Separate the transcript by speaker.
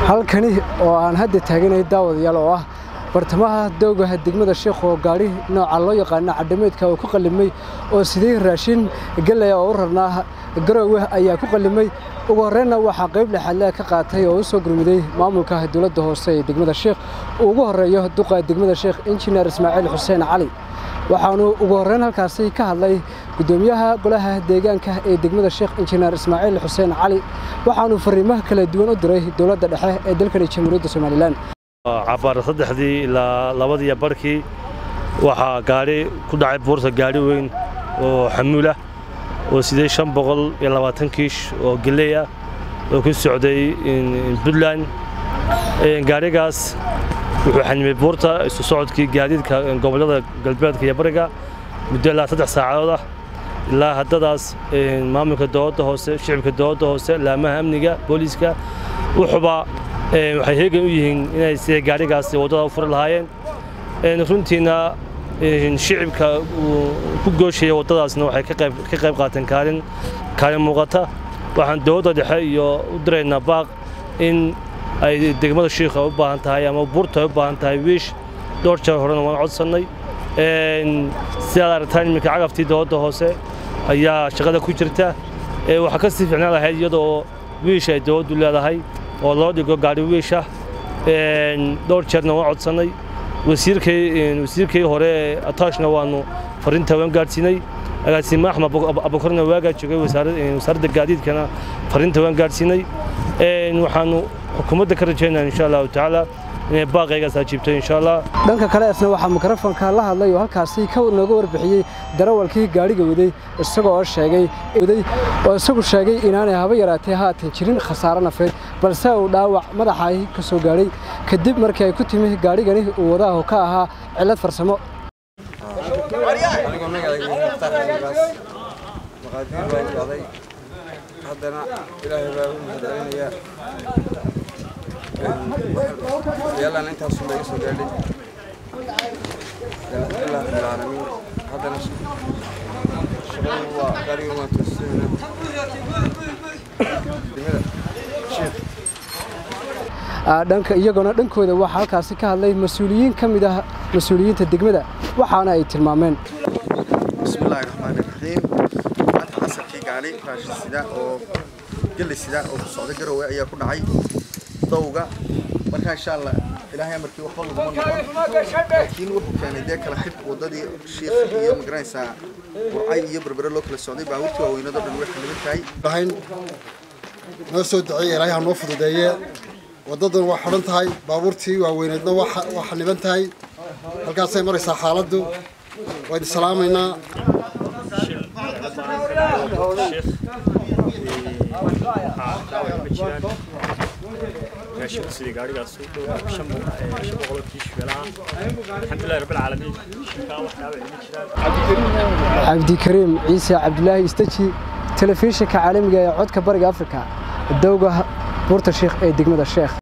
Speaker 1: halkani oo aan hadda taaganay daawadayaal oo ah bartamaha dowgaha degmada sheekh oo gaadhi nooca loo yaqaano cadhameedka uu ku qallimay oo sidii raashin gallaya oo u rarnaa garoowe ayaa ku qallimay ugu horreynna waxaa qayb dhexaadlea ka qaatay oo u soo gurmiday maamulka dowladda hoose ee degmada sheekh uu ugu horreeyo duqa degmada sheekh injineer ismaaciil xuseen cali waxaanu ugu horreyn halkaasi ka hadlay guddoomiyaha golaha deegaanka ee degmada sheekh injineer ismaaciil xuseen cali waxaanu fariimaha kala duwan u diray dowladda dhexe ee dalkani jamhuuriyadda somalilan
Speaker 2: cabaar saddexdii ilaa labadiiyo barhkii waxaa gaadhi ku dhacay buurta gaadhi weyn oo xamuulah oo sidee shan boqol iyo labaatan kiish oo geley ah oo ku socday puntland gaadhigaas wuxuu xanimay buurta isu socodkii gaadiidka gobollada galbeedka iyo bariga muddo ilaa saddex saacadood ah ilaa haddadaas maamulka dowladda hoose shicibka dowladda hoose laamaha amniga booliiska wuxuba waxay heegan u yihiin inay sida gaadhigaasi waddada u furi lahaayeen runtiina shicibka ku gooshaya waddadaasna waxay ka qayb qaateen kaalin kaalin muuqata waxaan dowladda dhexe iyo u diraynaa baaq in ay degmada shiikha u baahan tahay ama buurta ay u baahan tahay wiish dhowr jeer horena waan codsannay sidaad aragtaan iminka cagaftii dowladda hoose ayaa shaqada ku jirta waxaa ka sii ficnaan lahayd iyadoo wiish ay dowladdu leedahay oo loo dhigo gaadhi wiisha dhowr jeerna waan codsannay wasiirkii hore ee ataashna waannu farriinta waan gaadhsiinay agaasime axmed abukarna waagaa joogay wasaaradda gaadiidkana farriinta waan gaadhsiinay waxaannu xukuumadda ka rajaynaa insha allahu tacaala inay baaqaygaas ajiibto insha allah
Speaker 1: dhanka kale isna waxaa mikrofonka la hadlay oo halkaasi ka nooga warbixiyey darawalkii gaadhiga waday isagoo sheegay oo isagu sheegay inaanay haba yaraatee haatan jirin khasaaro nafeed balse uu dhaawac madaxahi ka soo gaadhay kadib markii ay ku timi gaadhigani uu wadaahu ka ahaa cillad farsamo
Speaker 3: haddana ilaahay baa u mahadcelinayaa yaalaan intaasun laga soo gaadhay alxamdulilah rabbilcaalamiin haddana shaqadu waa gaarigan waan toosayna degmada sheekh
Speaker 1: dhanka iyaguna dhankooda waxaa halkaasi ka hadlay mas-uuliyiin ka mid ah mas-uuliyiinta degmada waxaana ay tilmaameen
Speaker 3: bismillaahi raxmaani raxiim maanta casarkii gaali raashin sida oo gelli sida oo ku socda garowe ayaa ku dhacay dawga marka insha allah ilaahay amarkii waxba laguma noqon laakiin wuxuu keenay dee kala xidh waddadii shiikh iyo magaranaysaa burcay iyo berbere loo kala socday baabuurtii waaweynadoo dhan way xaniban tahay
Speaker 4: dhahayn noo soo duceeye ilaahay ha noo fududeeye waddadan waa xidhan tahay baabuurtii waaweyneedna waa xaniban tahay halkaasay maraysaa xaaladdu waa idin salaamaynaa
Speaker 5: ماشي سيدي قاعد قاعد شم شم بقول كيش فلان الحمد لله رب العالمين
Speaker 1: cabdikariim ciise cabdulaahi istaji telefishinka caalamiga ee codka bariga afrika dowga buurta sheekh ee degmada sheekh